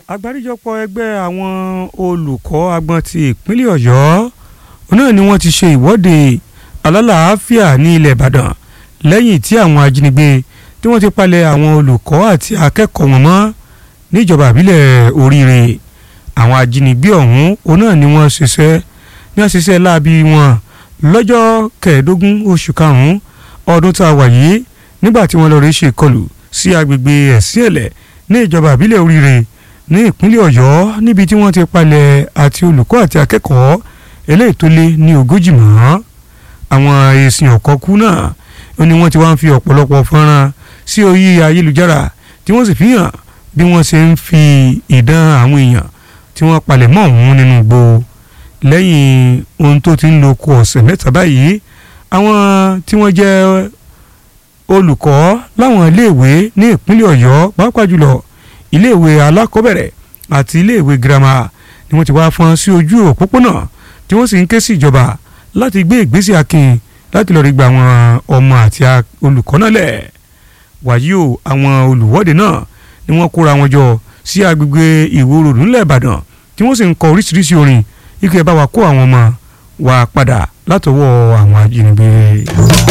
àgbáríjọpọ̀ ẹgbẹ́ àwọn olùkọ́ agbọn ti ìpínlẹ̀ ọ̀yọ́ náà ni wọ́n ti ṣe ìwọ́de alálàáfíà ní ilẹ̀ ìbàdàn lẹ́yìn tí àwọn ajínigbé tí wọ́n ti palẹ̀ àwọn olùkọ́ àti akẹ́kọ̀ọ́ wọn mọ́ níjọba àbílẹ̀ oríire àwọn ajínigbé ọ̀hún òun náà ni wọ́n ṣiṣẹ́ ní wọ́n ṣiṣẹ́ láabi wọn lọ́jọ́ kẹẹ̀ẹ́dógún oṣù karùn-ún ọdún tá a wà yìí nígbà tí wọ́n lọ rí ṣe ìkọlù sí agbègbè ẹ̀sìn ẹ̀lẹ̀ ní ìjọba àbílẹ̀ oríire ní ìpínlẹ̀ ọ̀yọ́ níbi tí wọ́n ti palẹ̀ àti olùkọ́ àti akẹ́kọ̀ọ́ eléyìí tó lé ní ogójì mọ́ àwọn èsìn ọ̀kọ́kú náà ó ní wọ́n ti wá ń fi ọ̀pọ̀lọpọ̀ fọ́nrán sí orí ayélujára tí wọ́n sì fi hàn bí wọ́n ṣe ń fi ìdán àwọn èèyàn tí wọ́n palẹ̀ mọ́ ọ̀hún nínú igbó lẹ́yìn ohun tó ti ń lo kù ọ̀sẹ̀ mẹ́ta báyìí àwọn tí wọ́n jẹ́ olùkọ́ láwọn iléèwé ní ìpínlẹ̀ ọ̀yọ́ pàápàá jùlọ iléèwé alákọ̀ọ́bẹ̀rẹ̀ àti iléèwé girama ni wọ́n ti wá fọ́n sí ojú òpópónà tí wọ́n sì ń ké sí ìjọba láti gbé ìgbésẹ̀ akin láti lọ́ọ́ rí gba àwọn ọmọ àti olùkọ́ náà lẹ̀ wàyí o àwọn olùwọ́de náà ni wọ́n kóra wọn jọ sí agbègbè ìwòrò nílẹ̀ ìbàdàn tí wọ́n sì ń kọ oríṣiríṣi orin ike bá wa kó àwọn ọmọ wa padà látọwọ́ àwọn ajínigbé.